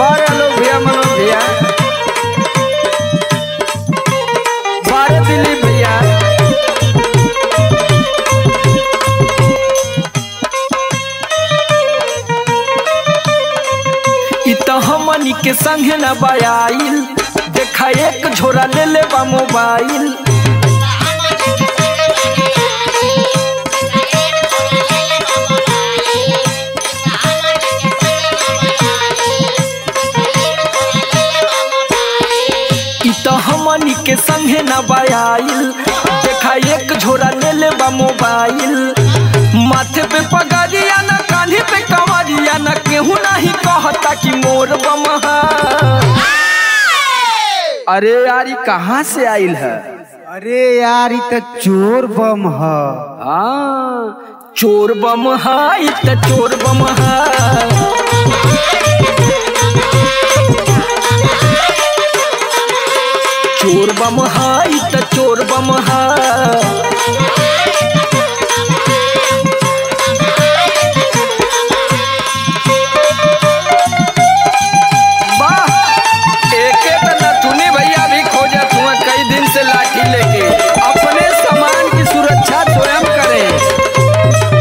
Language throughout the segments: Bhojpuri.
बारे आलोक भैया मनोज भैया बारे दिलीप भैया इ त हमनी के संगे न बयाइल देखा एक झोरा ले ले बा मोबाइल इ त हमनी के संगे न बयाइल देखा एक झोरा ले ले बा मोबाइल माथे पे पगड़िया न कान्हे पे कवरिया न केहू नहीं कहता कि मोर बमहा अरे यार ई कहाँ से आइल है अरे यार ई त चोर बम ह हाँ चोर बम हा ई त चोर बम हा चोर बम हा ई त चोर बम हा वाह एके त नथुनी भैया भी खोजत हुआ कई दिन से लाठी लेके अपने सामान की सुरक्षा स्वयं करें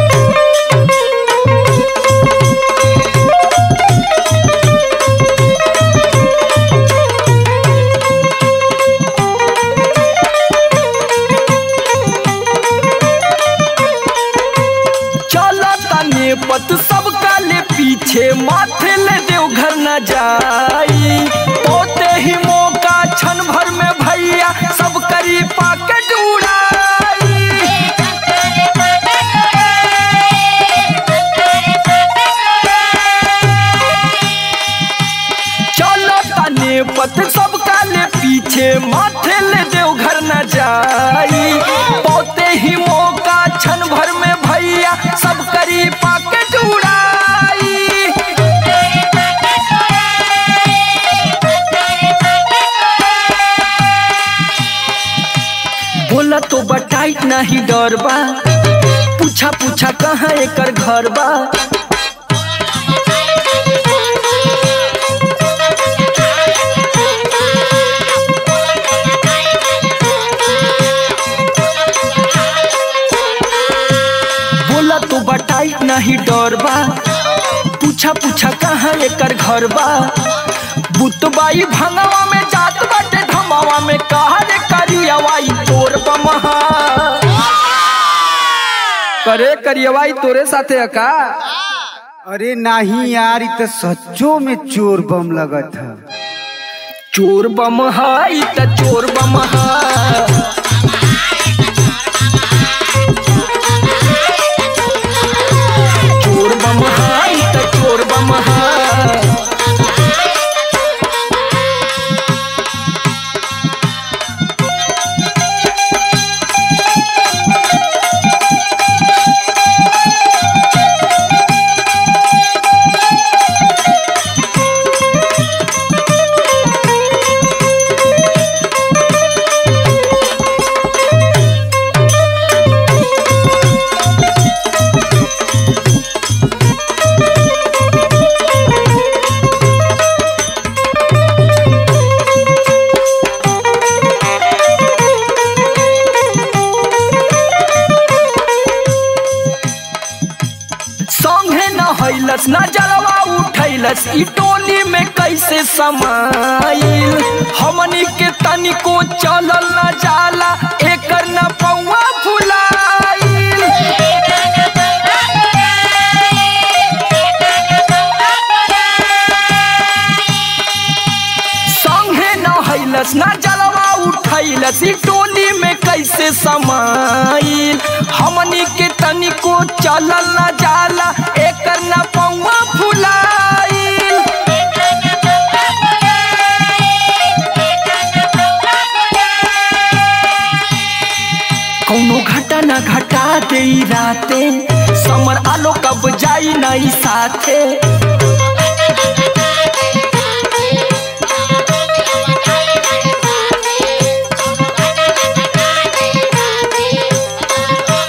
चला तने पत सब काले पीछे माथे ले देव घर न जाई ओते ही मौका क्षण भर में भैया सब करी पाकेट उड़ाई चलो तने पत सब काले पीछे माथे ले देव घर न जाई पोते ही मौका क्षण भर में भैया सब करी पाकेट उड़ाई बोला तो बटाइट नहीं डर बा पूछा पूछा कहाँ एकर घर बा बोला तो बटाई नहीं डर बा पूछा पूछा कहाँ एकर घर बा बुतबाई भंगवा में जात बाटे धमावा में कहा रे करियवाई तोर बमहा करे करियवाई तोरे साथे अका अरे नाही यार ई त सच्चो में चोर बम लगत ह चोर बमहा ई त चोर बमहा चोर बमहा ई त चोर बमहा संगे न हैलस न जलवा उठैलस ई टोली में कैसे समाइल हमनी के तनिको चलल न जाला एकर न पौवा फुलाइल संगे न हैलस न जलवा उठैलस ई टोली में कैसे समाइल हमनी के तनिको चलल न जाला एकर न पौवा फुलाइल कौनो घटा न घटा दे ई राते समर आलो कब जाई नहीं साथे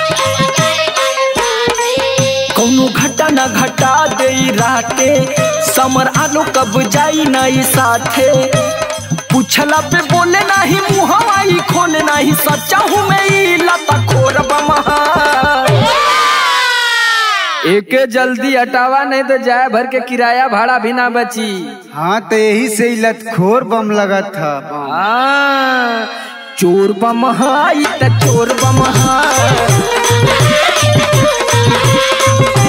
कौनो घटा न घटा दे ई राते समर आलो कब जाई नहीं साथे पूछला पे बोले नहीं मुहवाई खोले नहीं सच्चा हूँ मैं ई लता खोर बमहा एके जल्दी हटावा नहीं तो जाए भर के किराया भाड़ा भी ना बची हाँ तो यही से ही लतखोर बम लगा था हाँ, चोर बमहा ई त चोर बमहा